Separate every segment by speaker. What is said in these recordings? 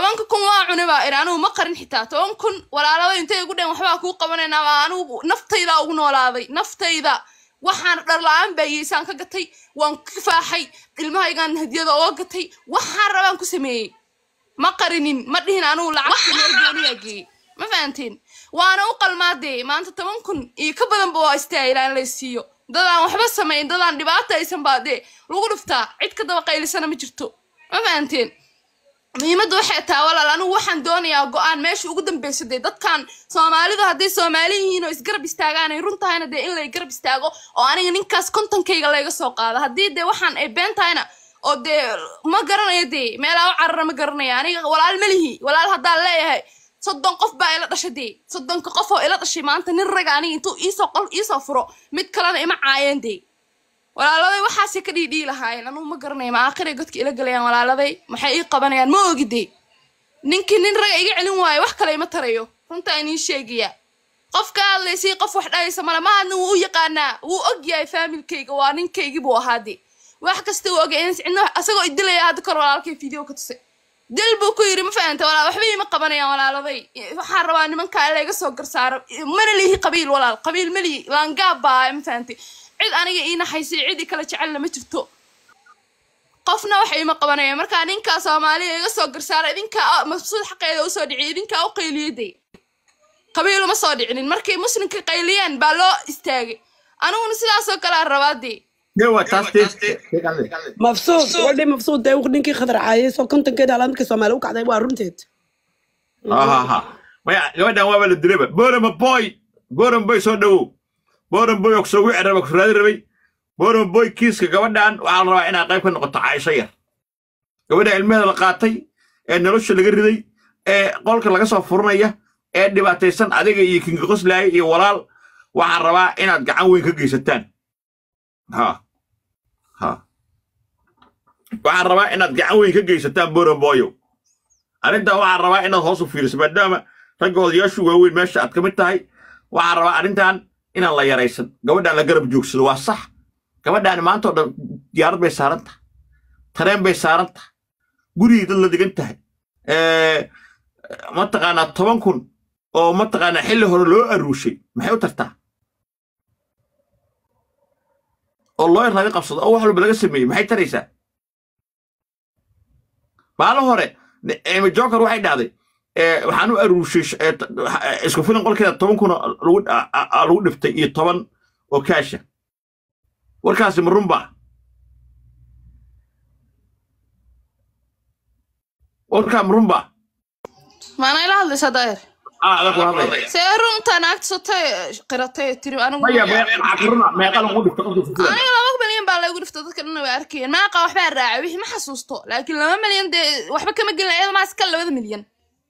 Speaker 1: tobanka kun waa cuni baa iri anigu ma qarin xitaa toban kun walaalada intay igu dheen waxbaa kuu qabanaynaa baa anigu naftayda ugu noolaaday naftayda waxaan dharla-aan baayeysaan ka gatay waan ka faaxay ilmahaygaan hadiyada oga gatay waxaan rabaan ku sameeyey ma qarinin ma dhihin anigu lacagta meel gooniyaa geeyey ma fahanteen waana u qalmaadee maanta toban kun iyo ka badanba waa istaahilaa in laysiiyo dadaan waxba samayn dadaan dhibaata aysan baa dee lagu dhuftaa cid ka daba qaylisana ma jirto ma fahanteen muhiimadda waxay tahay walaal anigu waxaan doonayaa go-aan meesha ugu dambeysa dee dadkan soomaalidu hadday soomaali yihiin oo isgarab istaagaan ay run tahayna dee in lay garab istaago oo aniga ninkaas kontonkayga layga soo qaado haddii dee waxaan ay been tahayna oo dee ma garanayo dee meelaa u carara ma garanaya aniga walaal ma lihi walaal haddaan leeyahay soddon qof baa ila dhashay dee soddonka qof oo ila dhashay maanta nin raga aniga intuu iisoo qol iisoo furo mid kalena ima caayeen dee walaaladay waxaasay ka dhiidhii lahaayeen anugu ma garanaya ma aakhiray godka ila galayaan walaaladay maxay ii qabanayaan ma ogidee ninkii nin raga iga celin waayo wax kale ima tarayo runtaa iniin sheegayaa qof ka hadlaysay qof wax dhahaysa male mahadna wuu u yaqaanaa wuu og yahay faamilkayga waa ninkaygii buu ahaa dee wax kasta wuu ogyahay in cidna asagoo idilaya hadda kor walaalkay video ka tusay dil buu ku yidhi ma fahanta walaal waxba iima qabanayaan walaaladay waxaan rabaa nimankaa in layga soo garsaaro mana lihi qabiil walaal qabiil ma lihi laangaab baa ma fahantay cid aniga ii naxaysay cid i kala jecelna ma jirto qofna waxa iima qabanaya markaa ninkaa soomaaliya iga soo garsaara idinkaa mabsuud xaqeeda usoo dhiciy idinkaa u qayliyaday qabiil uma soo dhicinin markay muslimka qayliyeen baa loo istaagay aniguna sidaasoo kalea rabaadee
Speaker 2: Dewa taas deeqale.
Speaker 3: mabsuud gabadhii mabsuud dee ninkii khadar caayay soo kontonkeeda alaad markii soomaali u kacday waa runteed
Speaker 2: Ha ha. Maya gabadhan waa la dilaba. Borama boy. Boram boy soo dhawow. Boram boy oo soo wixi raba ku raadi rabay. Boram boy kiiska gabadhan waxaa la rabaa inaad qayb ka noqoto Caaisha yar. Gabadha ilmaheeda la qaatay ee nolosha laga riday ee qolka laga soo furanaya ee dhibaataysan adiga iyo kinga qoslaaya iyo walaal waxaan rabaa inaad gacan weyn ka geysataan. Ha. Ha. waxaan rabaa inaad gacan weyn ka geysataan boramboyo arrintan waxaan rabaa inaad hoos u fiiriso maadaama ragga odayaashu waaweyn meesha aad ka mid tahay waxaan rabaa arrintan inaan la yaraysan gabadhaan la garab joogsado waa sax gabadhaani maanta oo dhan diyaarad bay saaran tahay tareen bay saaran tahay gurigii dad la digan tahay mataqaanaa toban kun oo mataqaanaa xilli hore loo aruushay maxay u tartaa oo looyar laga qabsado oo wax walba laga sameeyey maxay taraysaa maalin hore emi joker waxay dhahday waxaan u aruushay isku filan qolkeeda toban kun lagu dhiftay iyo toban oo kaasha warkaasi ma runba warkaa ma runba
Speaker 1: maana ila hadlaysaa daahir
Speaker 2: adag ku hadlaya
Speaker 1: see runta naagta sotay qiratay tiri anigu
Speaker 2: maya maxaa ka runa meeqa lagu dhiftay qolka isku filan
Speaker 1: aniga laba milyan baa laygu dhiftay dadka dhan way arkayeen maaqa waxbaa raacay wixii ma xasuusto laakiin laba milyan dee waxba kama gelin iyada maa iska labada milyan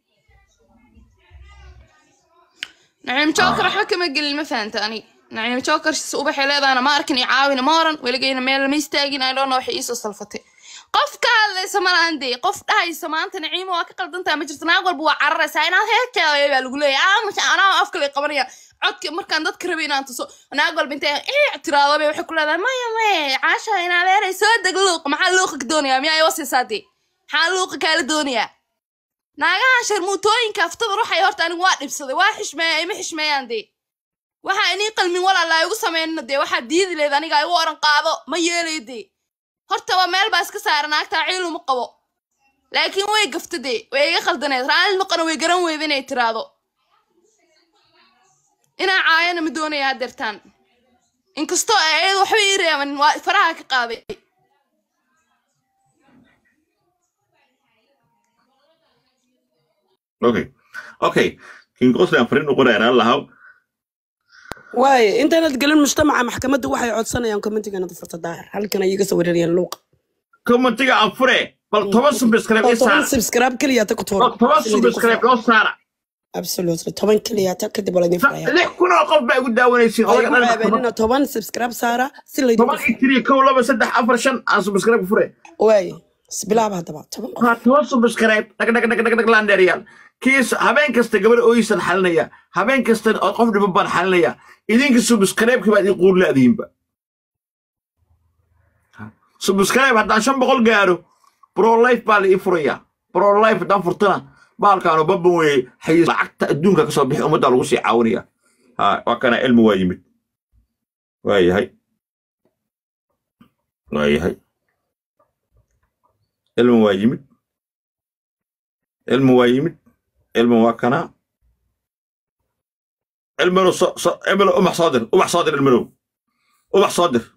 Speaker 1: naciim joker waxba kama gelin ma fahanta aniga naciim joker ubaxay leedahana ma arkin i caawina ma oran weligayna meel lama istaagin i dhona waxay iisoo salfatay qof ka hadlaysa ma lahan dee qof dhahaysa maanta naciimo waa ka qaldantaa ma jirto naag walba waa cararaysaa inaad heerkeeda baa lagu leeyahay aamusha anaa afka lay qabanaya codka markaan dadka rabay inaan tuso naag walba intay ee tiraado bay waxay ku leedahay maya maya caasha inaa leeray soo deg luuq maxaa luuqa ka doonayaa miyaa iwasiisaa dee maxaa luuqa kaala doonayaa naagahan sharmuutooyinka aftada ruuxay horta anigu waa dhibsaday waa xishmeeya ima xishmeeyaan dee waxaa inii qalmin walaalaa igu sameynna dee waxaa diidi leed aniga igu oran qaado ma yeelayo dee horta waa meel baa iska saara naagtaa ciil uma qabo laakiin way gafta dee way iga qaldaneed raalli maqana way garan weyda inay tiraado inaa caayana ma doonaya hadeertaan inkastoo ayada waxba ii reeban waa faraha ka qaaday
Speaker 2: okay okay king qoslan fariin u qorayaan allahaw
Speaker 3: waaye intaanad gelin mujtamaca maxkamadda waxay codsanayaan commentigana furta daahir halkan ay iga soo wareerayaan luuqa
Speaker 2: commentiga aan fure bal toban subscribe
Speaker 3: oo
Speaker 2: i
Speaker 3: toban
Speaker 2: saara
Speaker 3: subscribe keliya ta ku tuuro
Speaker 2: bal toban subscribe loo saara
Speaker 3: absolutely toban keliya ta kadib waa laydin furaya
Speaker 2: lix kun oo qof baa igu daawanaysiin
Speaker 3: ay
Speaker 2: odaga
Speaker 3: ku
Speaker 2: dhan
Speaker 3: ceebeenina toban subscribe saara si laydin
Speaker 2: toban iyo tiri kow laba saddex afar shan aan subscribe fure
Speaker 3: waaye isbilaaba haddaba toban qof
Speaker 2: waa toban subscribe dhag dhag dhag dhag dhag laandheeriyaal kiis habeen kasta gabar ooyisan xalinaya habeen kasta oo qof dhiban baan xalinaya idinka subscribe-ki baad ii quur laadiinba subscribe haddaan shan boqol gaaro pro life baa la ii furayaa brolife haddaan furtana baalkaanu babban weeye xayiis lacagta adduunka kasoo bixi ummadda lagu sii caawinaya ha waa kana ilmi waa yimid waa yahay waa yahay ilmi waa yimid ilmi waa yimid ilmi waa kana ilminu so so ilminu umax soo dir umax soo dir ilminu umax soo dir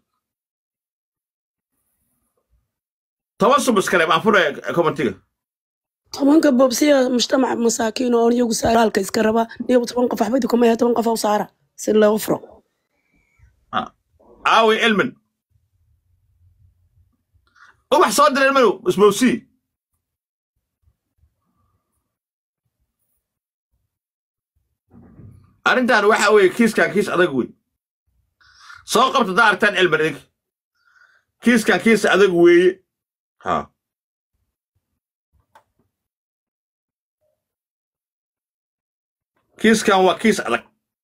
Speaker 2: toban subis kale baan furaya commentiga
Speaker 3: tobanka boobsiya mujtamac masaakiin oo iyagu saalka iska raba iyagu toban qof waxba kuma yahay toban qof u saara si loogu furo
Speaker 2: aawi ilmin umax soo dir ilminu isbowsii arrintan waxa weeye kiiskan kiis adag wey soo qabta daa aragtaan cilmi dhig kiiskan kiis adag weeye ha kiiskan waa kiis adag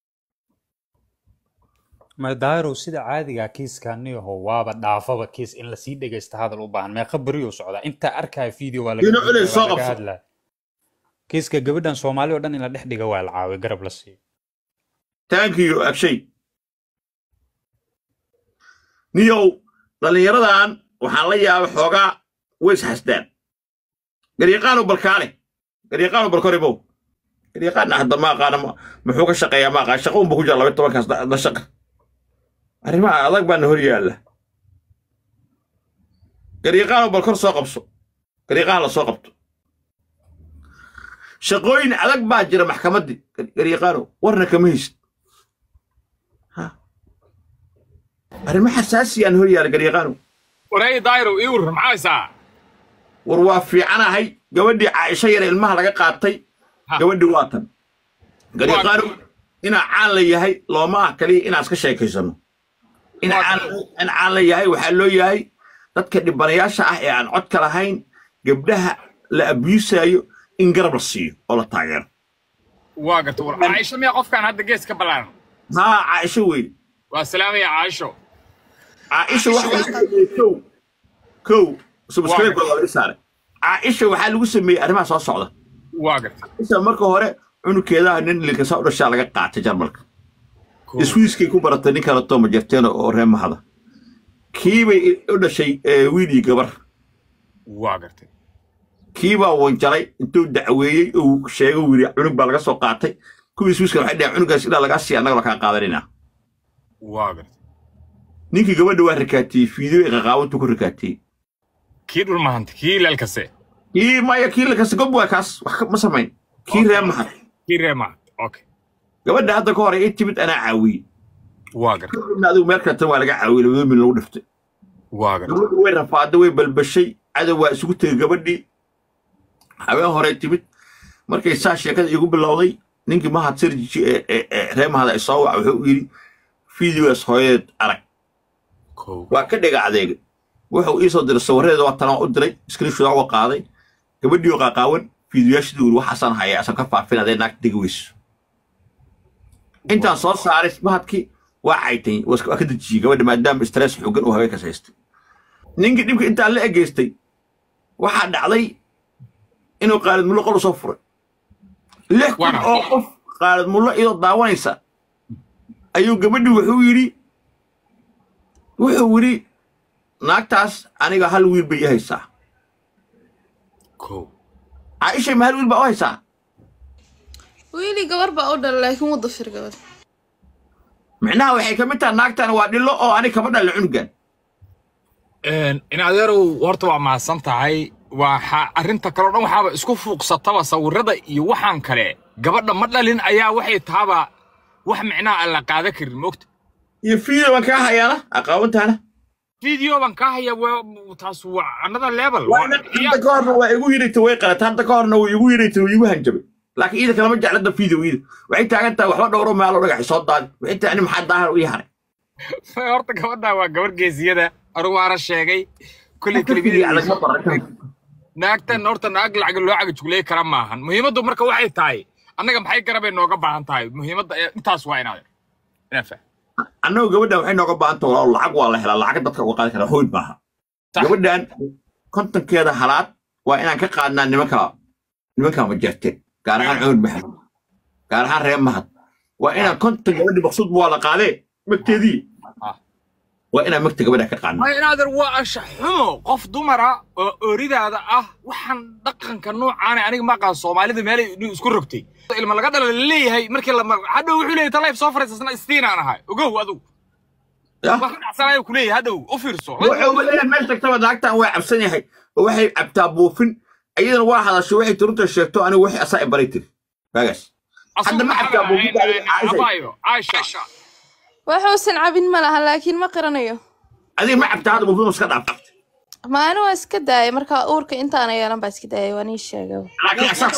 Speaker 4: madaarow sida caadiga kiiskaniyaho waaba dhaafaba kiis in lasii dhegaysta hadal u baahan meeqa beriyuu socdaa intaa arkaya video waa laga
Speaker 2: Dino culey
Speaker 4: waa
Speaker 2: soo
Speaker 4: laga
Speaker 2: qabso.
Speaker 4: hadlaa kiiska gabadhan soomaali oo dhan in la dhex dhiga waa la caawiy garab la siiyo
Speaker 2: thank you agshay niyow dhallinyaradan waxaan la yaabay xoogaa way isxasdaan garyaqaanu balkaale garyaqaanu balkoribow garyaqaanna hadda ma aqaana ma- muxuu ka shaqeeyaa ma aqaan shaqo unba ku jira laba tobankaas da da shaqa arrimaha adag baana hor yaalla garyaqaanu balkor soo qabso garyaqaan la soo qabto shaqooyin adag baa jira maxkamaddii garyaqaano warna kama haysid arrimo xasaasiyaan hor yaalla garyaqaano
Speaker 5: waray daayiro ii warran maxaa haysaa
Speaker 2: war waa fiicanahay gabadhii caaisho yar ilmaha laga qaatay
Speaker 5: Ha.
Speaker 2: gabadhii waa tan garyaqaano inaa caan la yahay looma ah kaliya inaan iska sheekaysano in
Speaker 5: Waa
Speaker 2: caan in caan la yahay waxaa loo yahay dadka dhibanayaasha ah ee aan codka lahayn gabdhaha la abuusaayo in garab la siiyo oo la taageero
Speaker 5: waa garta war caaisho miyaa qofkaan hadda gees ka ballaaran
Speaker 2: haa caaisho wey
Speaker 5: waa salaamaya caaisho
Speaker 2: caaisha waxa lagu sameeyey kow kow subscribe waa laga saaray caaisha waxaa lagu sameeyey arrimaha soo socda
Speaker 5: waa garta
Speaker 2: isa marka hore cunugeedaha nin linkasa u dhashaa laga qaatay jarmalka iswiiskay ku baratay nin kale tooma jarteena oo reer mahada kiibay u dhashay eh, wiil iyo gabar
Speaker 5: waa gartay
Speaker 2: kiibaa wanjalay intuu dacweeyey uu sheegay uu yidhi cunug baa laga soo qaatay kuwii iswiiska waxay dhaheen cunugaas ilaa lagaa siiya annaga lakaa qaadanina
Speaker 5: waa gartay
Speaker 2: ninkii gabadha waa rakaatiyey fiideo ee qaqaawantuu ku rakaatiyey
Speaker 5: kii dhul mahanta kii leelkase
Speaker 2: kii maya kii lakasta gob waa kaas wax ka- ma samayn kii reer mahad
Speaker 5: kii ree mahant okay
Speaker 2: gabadha hadda ka hor ay timid anaa caawiyey
Speaker 5: waa gartay
Speaker 2: kadibna adigu meel kale tan waa laga caawiyey labada min lagu dhiftay
Speaker 5: waa gartay
Speaker 2: gabadhu way rafaaday way balbashay cadow waa isugu tegey gabadhii habeen hore timid markay saa sheekada igu bilowday ninkii mahad sirjiji ee ee- ee reer mahad ay soo waca wuxuu u yidhi fideogaas hooyadeed arag
Speaker 5: kow
Speaker 2: waa ka dhega adeega wuxuu ii soo diray sawirradeeda waa tanaa u diray screenshot uga qaaday gabadhii oo qaaqaawan fiidiyoyaashadii uri waxaasaan hayaa asan ka faafin adee naagta degi weyso intaan soo saaray mahadkii waa caytay waa iska- waa ka dejiyey gabadha maadaama stress xoogan uu haweenkas haystay ninkii dhibka intaan la egeystay waxaa dhacday inuu qaalid mullo qol u soo furay lix kun
Speaker 5: Waana.
Speaker 2: oo qof qaalid mullo iyadoo daawanaysa ayuu gabadhii wuxuu yidhi wuxuu yidhi naagtaas aniga hal wiil bay ii haysaa
Speaker 5: kow
Speaker 2: caaisha ma hal wiil baa u haysaa
Speaker 1: wiili gabar baa u dhalay laakiin wuu dafir gabar
Speaker 2: micnaha waxay ka mid tahay naagtan waa dhilo oo aniga kama dhalin cunugan
Speaker 5: in adeerow horta waa mahadsan tahay waa arrinta kaleo dhan waxaaba isku fuuqsataba sawirrada iyo waxaan kale gabadha ma dhalin ayaa waxay taaba wax micnaha aan la qaadan karin moogta
Speaker 2: iyo fiido baan kaa hayaana aqaawantaana
Speaker 5: video baan kaa haya waa- taas waa another level
Speaker 2: waa ina hadda ka horna waa igu yidhayta way qalata hadda ka horna way igu yidhayta way igu hanjabay laakiin iida kalama jeclada fiido iida waxay taagan tahay waxba dhowro meelo dhagaxi soo daadi waxay tahay ani maxaa daahir u ii haray
Speaker 5: horta gabadha waa gabar geesiyada anugu waana sheegay kulley
Speaker 2: Fiidiyo
Speaker 5: kelibiyada
Speaker 2: adag ma baran.
Speaker 5: naagtan horta naag lacag loo cagajugleey kara maahan muhiimaddu marka waxay tahay annaga maxay garabay nooga baahan tahay muhiimadda ee- intaas waa inaad inaan fahmo
Speaker 2: annagu gabadhan waxay nooga baahan tahay walaal lacag waa la helaa lacag dadka uga qaadi karaa hoyd maaha
Speaker 5: Sax.
Speaker 2: gabadhan kontonkeeda halaad waa inaan ka qaadnaa nimanka nimanka majarteen gaar ahaan cumar maxamed gaar ahaan reer mahad waa inaan konton gabadhi maqsuudba waa la qaadee magteedii
Speaker 5: Ah.
Speaker 2: waa inaan magta gabadha ka qaadnaa
Speaker 5: ma inaadan waa anshax xumo qof dumara oo ooridaada ah waxaan dhaqanka noocaana aniga ma aqaan soomaalida meelay inuu isku rogtay ilma laga dhala laleeyahay markii la hadhow wuxuu leeyahay talayf soo fariisasna istiinaan ahay ogow adigu
Speaker 2: Yah.
Speaker 5: wax ka dhacsanaya ku leeyahay hadhow u fiirso
Speaker 2: wuxuu leeyahay meesha tagtaba naagtan waa cabsan yahay oo waxay cabtaa buufin iyadana waa hadashay waxay turunta sheegto anigu waxay asaa baray tiri waagaas hadda ma cabtaa buufinta
Speaker 5: abayo caaisha
Speaker 1: waxuusan cabin ma laha laakiin ma qaranayo
Speaker 2: adiga ma cabtaa hadda buufin iska dhaaf
Speaker 1: maalin waa iska daayay marka uurka intaana yeelan baa iska daayay waa nii sheegay
Speaker 2: laakiin asaa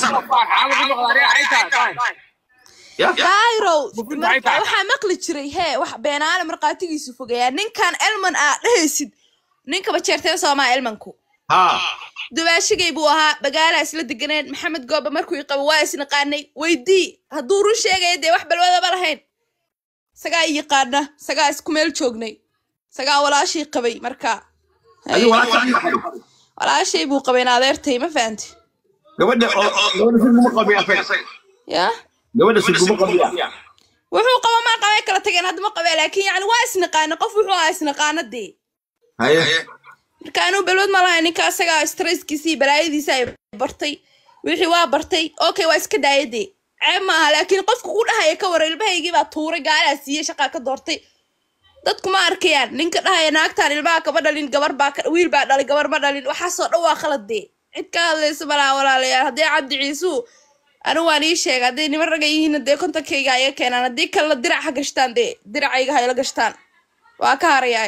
Speaker 2: yah
Speaker 1: dayrow
Speaker 5: Bufinta
Speaker 1: marka
Speaker 5: ay tahay.
Speaker 1: waxaa maqli jiray hee wax beenaale markhaatigiisu fogeeyaa ninkan elman aa dhehaysid ninkaba jeerteen soomaa elmanku
Speaker 2: haa
Speaker 1: dubaashigay buu ahaa bagaalaa isla deganeen maxamed goobe markuu i qabo waa isnaqaanay weydii hadduu run sheegaya dee wax balwadaba lahayn sagaa i yaqaana sagaa isku meel joognay sagaa walaashii qabay marka
Speaker 2: adiga walaasha
Speaker 1: walaashay buu qabay in adeertay ma fahanti
Speaker 2: gabadha oo gabadha siguma qabiya
Speaker 1: ya
Speaker 2: gabadha siguma qabiya
Speaker 1: wuxuu qaba maa qabay kala tageen hadda ma qabee laakiin yani waa isnaqaana qof wuxuu ahaa isnaqaana dee
Speaker 2: haye
Speaker 1: marka anuu balwad ma lahayn ninka asagaa stresskiisa iyo balaayadiisa ay bartay wixii waa bartay okay waa iska daaya dee ceeb maaha laakiin qofka ku dhahaya ka wara ilmahaygii baa tuuray gaalaa siiyey shaqaa ka doortay dadku ma arkayaan ninka dhahaya naagtaan ilmaha kama dhalin gabar baa ka- wiil baa dhalay gabar ma dhalin waxaasoo dhan waa khalad dee cid ka hadlaysa malaha walaalayaal haddii cabdi ciisuu anigu waan ii sheega hadday niman raga yihiin dee kontankayga iga keenaan haddii kalena dirac ha gashtaan dee diracayga ha ila gashtaan waa ka harayaa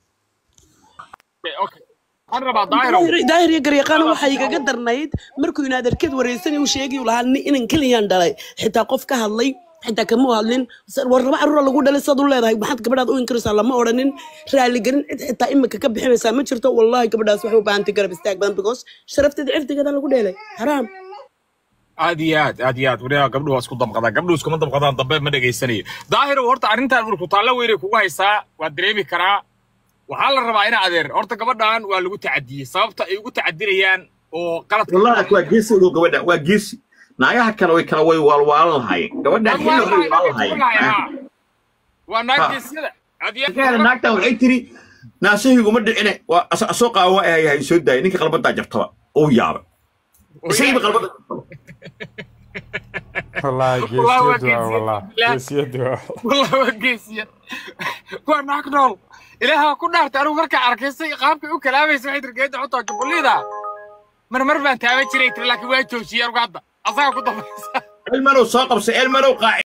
Speaker 5: waxaan rabaa daahiro
Speaker 3: daahir daahir iyo garyaqaana waxaa igaga darnayd markuu inaad arkeed wareysan uu sheegay uu lahaa nin- inan keliyaan dhalay xitaa qof ka hadlay xitaa kama u hadlin sa- war laba carruura lagu dhalay saad u leedahay maxaad gabadhaad u inkiraysaa lama odhanin raaligelin cid xitaa imika ka bixinaysaa ma jirto wallahi gabadhaas waxay u baahantay garab istaag badan because sharafteeda cirdigeeda lagu dheelay xaraam
Speaker 5: aad iyo aad aad iyo aad wariyaha gabdhuhu waa isku damqadaan gabdhuhu iskuma damqadaan dambe ma dhegaysanayo daahiro horta arrintan urku taallo weynay kugu haysaa waa dareemi karaa waxaa la rabaa ina adeer horta gabadhan waa lagu tacadiyey sababta ay ugu tacadinayaan oo qaladka
Speaker 2: wallahi waa geesi ogow gabadha waa geesi naagaha kale way kala way waalwaalan lahaayeen gabadha xilli way waalwaalan lahaayeen
Speaker 5: waa naaggeesyada aad iyo
Speaker 2: kaale naagtan waxay tiri naasahiguma dhicine waa asa- asoo qaawa waa ahay soo daayay ninka qalbadaa jartaba uu yaabay isagiiba qalbada
Speaker 4: والله
Speaker 5: والله
Speaker 4: جيسيد
Speaker 5: waa
Speaker 4: والله
Speaker 5: geesiyad.
Speaker 4: جيسيد والله
Speaker 5: والله waa geesiyad waa naag nool ilaaha ku dhaartay anigu markaa arkaysay qaabkay u kalaamaysa waxay tiri geedda xutaa jubullida marmar baan taaban jiray tiri laakiin waa joojiyey anigu hadda asaga ku dambaysa
Speaker 2: elmanow soo qabsay elmanow qaaci